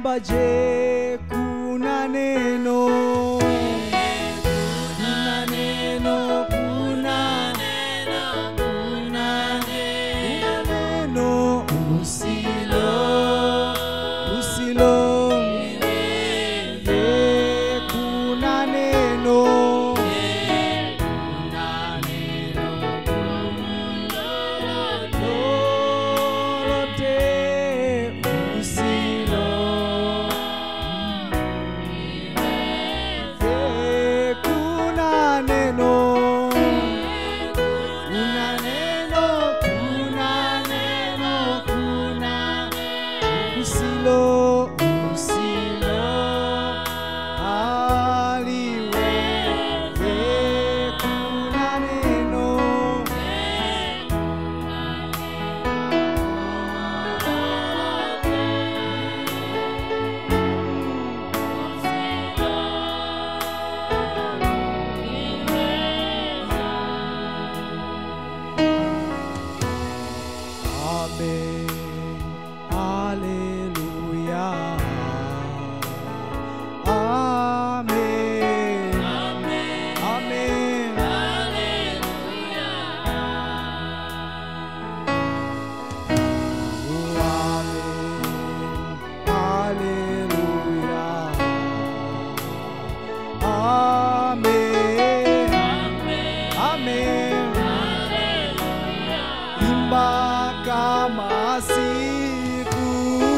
imba je kuna neno kuna neno kuna kuna neno usilo usilo je kuna neno lolote usilo Je, kuna neno kuna neno kuna neno kuna usilo usilo aliwe Je, kuna neno Amen. Hallelujah. Amen. Amen. Oh, Amen. Hallelujah. Amen. Amen. Imba kama siku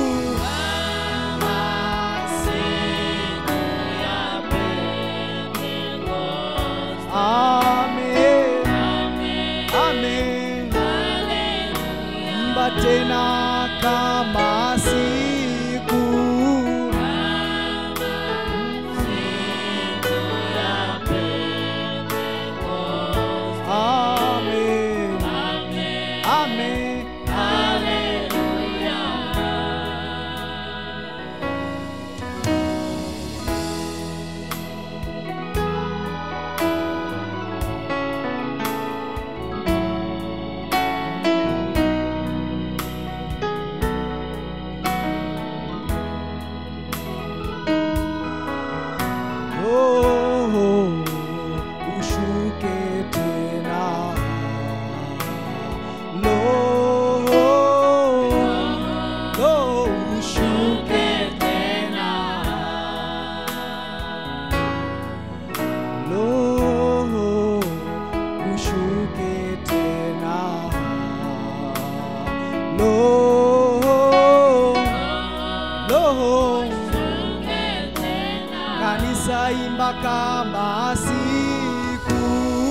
Amen. Amen. Imba tena kama siku Amen. Amen. Oh, ushuke tena. Lo, lo, ushuke tena. Lo, ushuke tena. Lo, lo, kanisa imba kama siku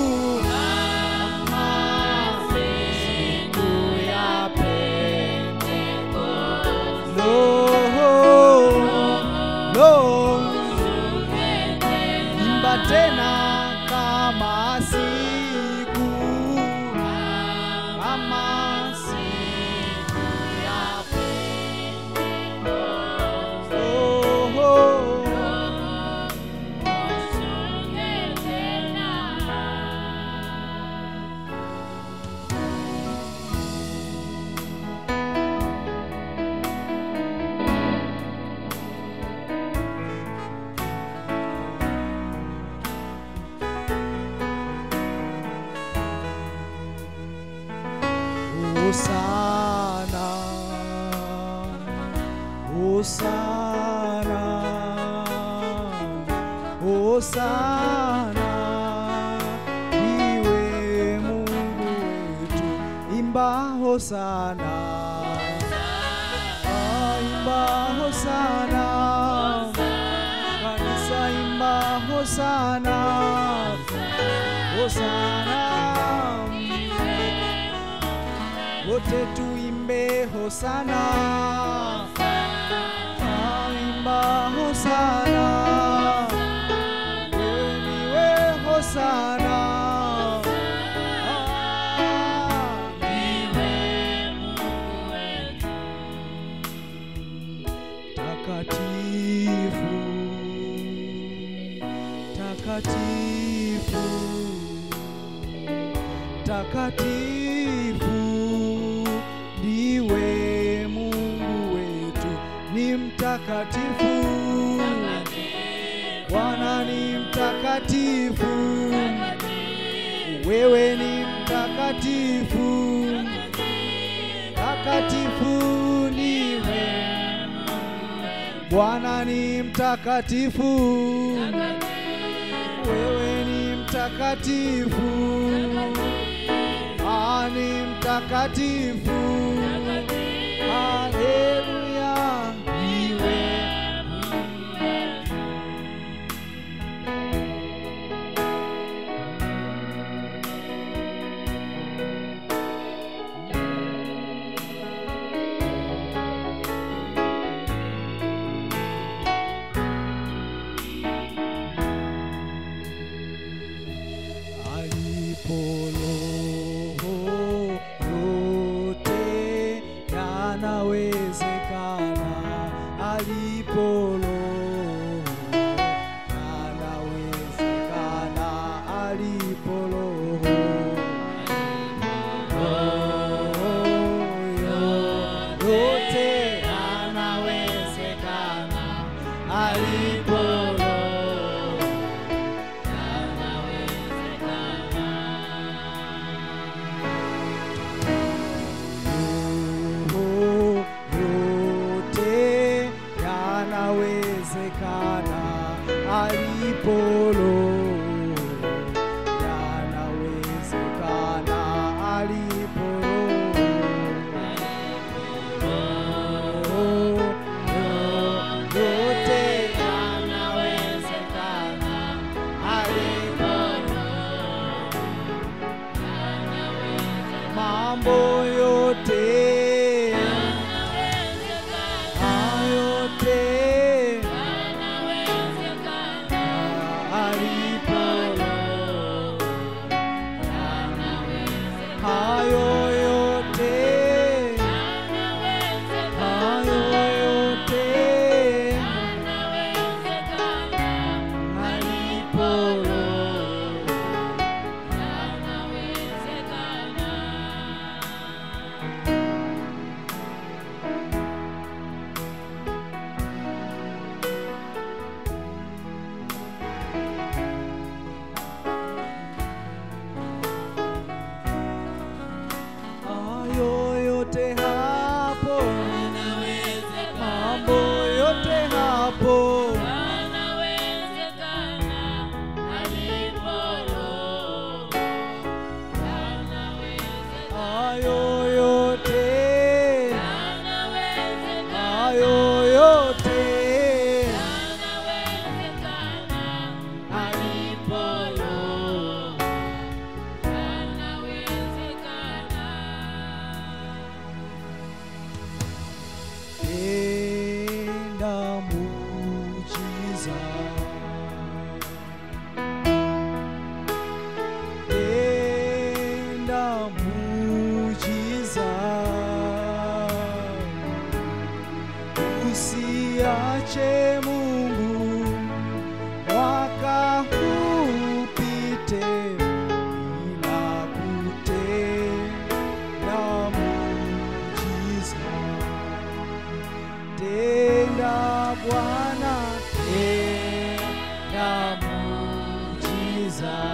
kama siku ya Pentekoste. Lo, lo, imba tena kama siku kama siku ya Pentekoste. Oh, oh. Hosana, Hosana, Hosana, iwe Mungu wetu, imba Hosana, Ah, imba Hosana, kanisa imba Hosana, Hosana wote tuimbe hosana aimba hosana weniwe hosana takatifu takatifu takatifu ndiwe Mungu wetu, ni mtakatifu mtakatifu, Bwana ni mtakatifu, wewe ni mtakatifu, mtakatifu niwe. Bwana ni mtakatifu, wewe ni mtakatifu, ah, ni mtakatifu. Haleluya, iwe alipo roho yote yanawezekana, alipo roho yanawezekana, alipo roho roho yote yanawezekana, alipo roho Roho yote yanawezekana alipo Roho, yanawezekana alipo Roho. Yote yanawezekana alipo mambo yote ayote alipo hayo yote hayo yote alipo hayo yote hapo mambo yote hapo hayo yote hayo yote alipo Roho. Tenda muujiza. Tenda muujiza. Usiache Mungu mwaka huu upite bila kutenda muujiza. Tenda Bwana, tenda muujiza.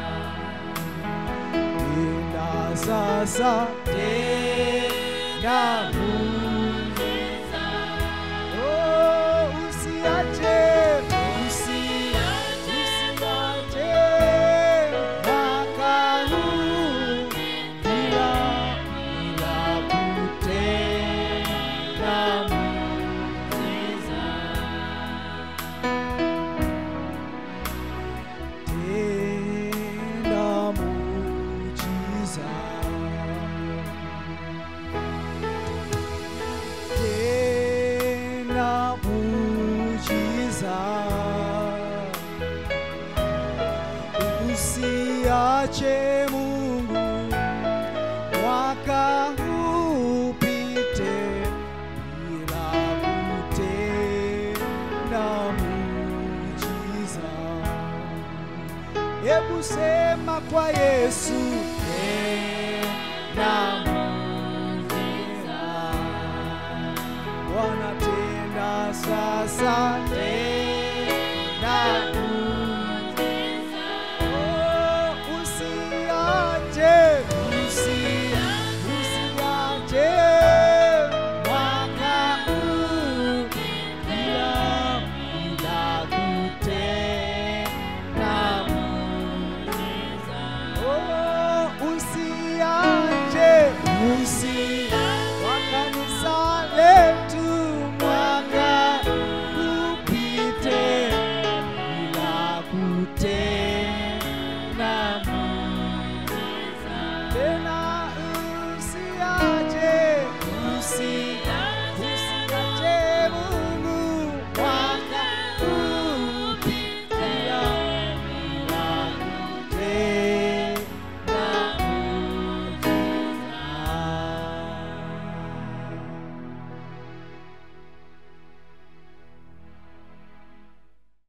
Tenda sasa, tenda muujiza. Oh, usiache, usiache, usiache mwaka huu bila bila kutenda muujiza. Tenda muujiza. Tenda muujiza. Usiache Mungu mwaka huu upite bila kutenda muujiza. Hebu sema kwa Yesu, tenda muujiza. Bwana tenda sasa